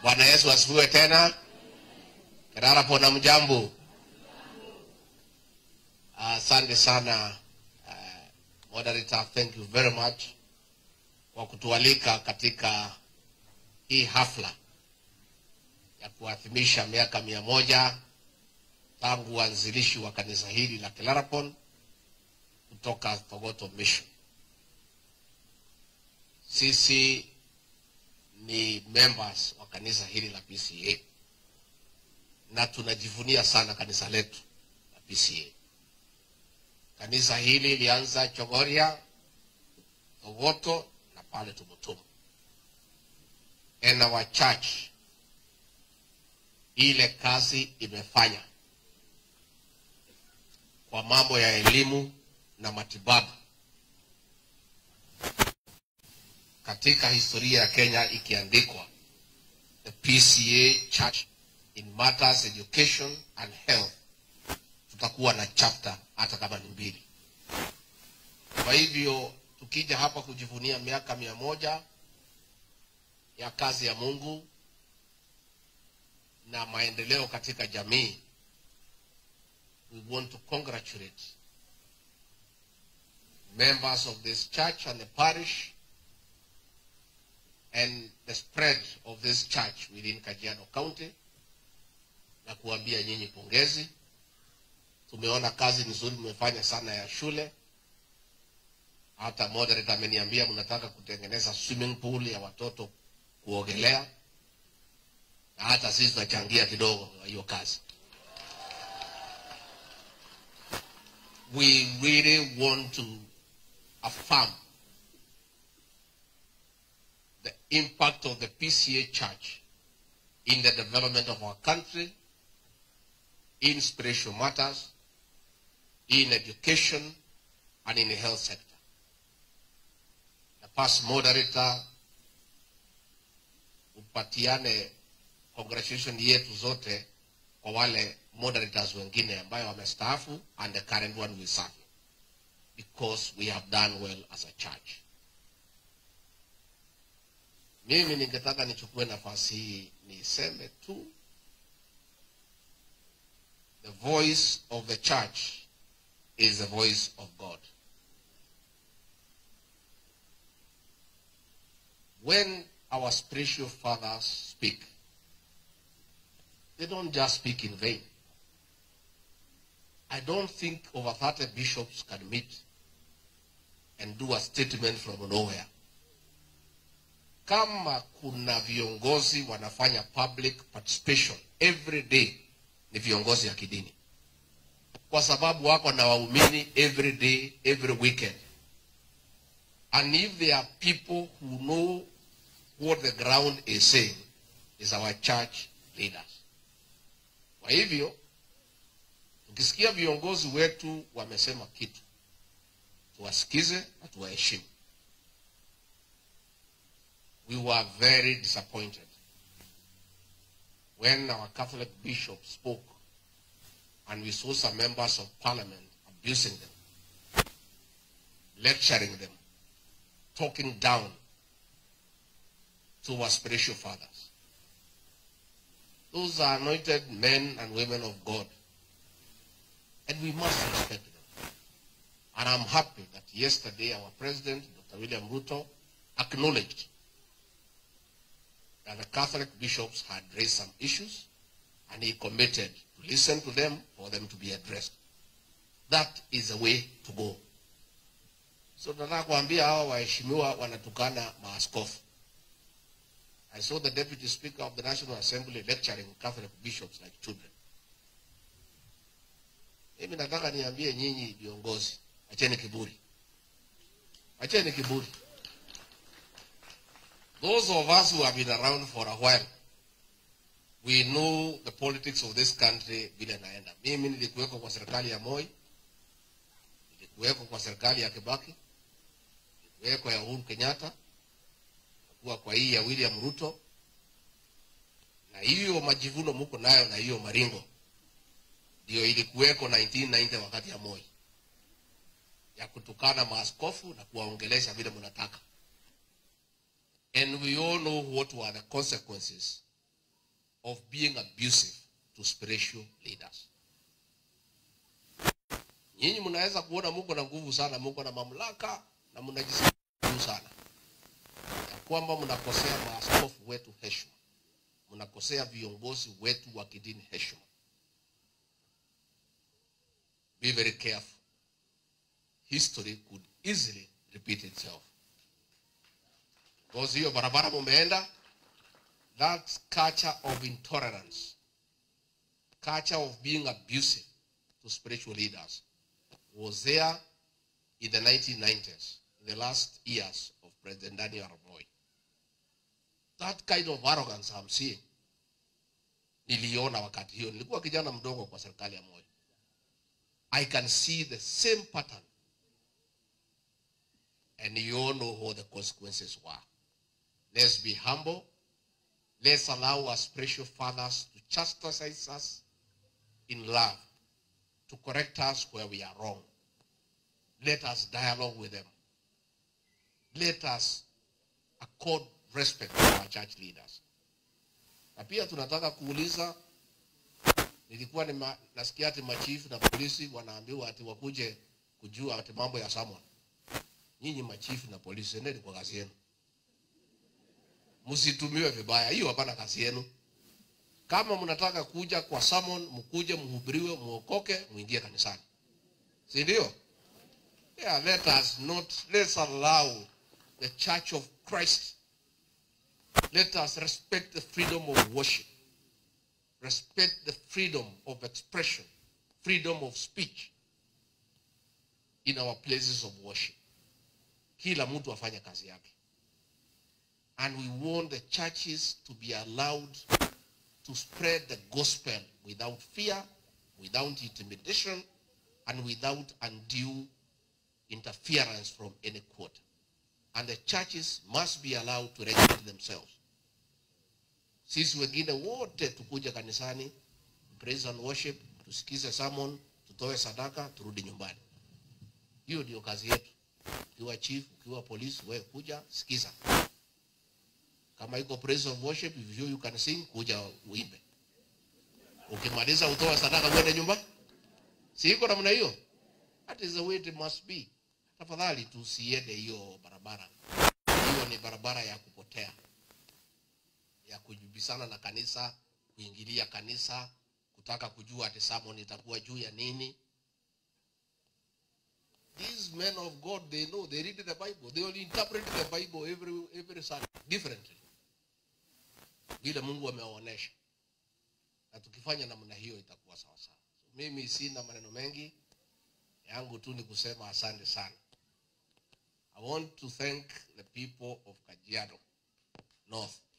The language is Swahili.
Bwana Yesu asifiwe tena. Kerara pona mjambo. Asante sana uh, moderator, thank you very much kwa kutualika katika hii hafla ya kuadhimisha miaka mia moja tangu uanzilishi wa kanisa hili la Kilarapon kutoka Thogoto Mission. Sisi ni members wa kanisa hili la PCA na tunajivunia sana kanisa letu la PCA. Kanisa hili lilianza Chogoria, Thogoto na pale Tumutumu. And our church ile kazi imefanya kwa mambo ya elimu na matibabu katika historia ya Kenya ikiandikwa the PCA Church in matters education and health, tutakuwa na chapter hata kama ni mbili. Kwa hivyo tukija hapa kujivunia miaka mia moja ya kazi ya Mungu na maendeleo katika jamii, we want to congratulate members of this church and the parish and the spread of this church within Kajiado County na kuambia nyinyi pongezi. Tumeona kazi nzuri mmefanya sana ya shule. Hata moderator ameniambia mnataka kutengeneza swimming pool ya watoto kuogelea, na hata sisi tunachangia kidogo kwa hiyo kazi. We really want to affirm the impact of the PCA Church in the development of our country, in spiritual matters, in education, and in the health sector. The past moderator upatiane congratulation yetu zote kwa wale moderators wengine ambayo wamestaafu and the current one we serve because we have done well as a church. Mimi ningetaka nichukue nafasi hii niseme tu the voice of the church is the voice of God. When our spiritual fathers speak, they don't just speak in vain. I don't think over 30 bishops can meet and do a statement from nowhere. Kama kuna viongozi wanafanya public participation every day, ni viongozi ya kidini, kwa sababu wako na waumini every day, every weekend. And if there are people who know what the ground is saying, is our church leaders. Kwa hivyo tukisikia viongozi wetu wamesema kitu, tuwasikize na tuwaheshimu. We were very disappointed when our Catholic bishop spoke and we saw some members of parliament abusing them, lecturing them, talking down to our spiritual fathers. Those are anointed men and women of God. And we must respect them. And I'm happy that yesterday our president, Dr. William Ruto, acknowledged that the Catholic bishops had raised some issues and he committed to listen to them for them to be addressed. That is the way to go. So nataka kuambia hawa waheshimiwa wanatukana maaskofu. I saw the deputy speaker of the National Assembly lecturing Catholic bishops like children. Mimi nataka niambie nyinyi viongozi, acheni kiburi, acheni kiburi. Those of us who have been around for a while, we know the politics of this country vile naenda. Mimi nilikuweko kwa serikali ya Moi, nilikuweko kwa serikali ya Kibaki, nilikuweko ya Uhuru Kenyatta, kuwa kwa hii ya William Ruto, na hiyo majivuno muko nayo na hiyo maringo ndio ilikuweko 1990 wakati ya Moi ya kutukana maaskofu na kuwaongelesha vile mnataka. And we all know what were the consequences of being abusive to spiritual leaders. Nyinyi mnaweza kuona muko na nguvu sana, muko na mamlaka na mnajisikia juu sana, ya kwamba mnakosea maaskofu wetu heshima, mnakosea viongozi wetu wa kidini heshima. Be very careful. History could easily repeat itself. Because hiyo barabara mumeenda, that culture of intolerance, culture of being abusive to spiritual leaders was there in the 1990s, in the last years of President Daniel Arap Moi. That kind of arrogance I'm seeing, niliona wakati hiyo, nilikuwa kijana mdogo kwa serikali ya Moi. I can see the same pattern. And you all know what the consequences were. Let's be humble. Let's allow our spiritual fathers to chastise us in love, to correct us where we are wrong. Let us dialogue with them. Let us accord respect to our church leaders. Na pia tunataka kuuliza, nilikuwa nima, nasikia ati machifu na polisi wanaambiwa ati wakuje kujua ati mambo ya Samuel. Nyinyi machifu na polisi, endeni kwa kazi yenu, msitumiwe vibaya. Hiyo hapana kazi yenu. Kama mnataka kuja kwa sermon, mkuje mhubiriwe, muokoke, muingie kanisani, si ndio? Yeah, let us not let's allow the church of Christ. Let us respect the freedom of worship, respect the freedom of expression, freedom of speech in our places of worship. Kila mtu afanye kazi yake. And we want the churches to be allowed to spread the gospel without fear, without intimidation, and without undue interference from any quarter. And the churches must be allowed to regulate themselves. Sisi wengine wote tukuja kanisani, praise and worship, tusikize sermon, tutoe sadaka, turudi nyumbani. Hiyo ndio kazi yetu. Ukiwa chief, ukiwa polisi, wewe kuja sikiza. Kama iko praise of worship, if you, you can sing, kuja uimbe. Ukimaliza utoa sadaka uende nyumbani. Si iko namna hiyo? That is the way it must be. Tafadhali tusiende hiyo barabara. Hiyo ni barabara ya kupotea, ya kujibisana na kanisa, kuingilia kanisa, kutaka kujua ati sermon itakuwa juu ya nini. These men of God, they know, they read the Bible. They will interpret the Bible every, every Sunday differently. Vile Mungu amewaonesha. Na tukifanya namna hiyo itakuwa sawa sawa. So, mimi sina maneno mengi yangu tu ni kusema asante sana. I want to thank the people of Kajiado North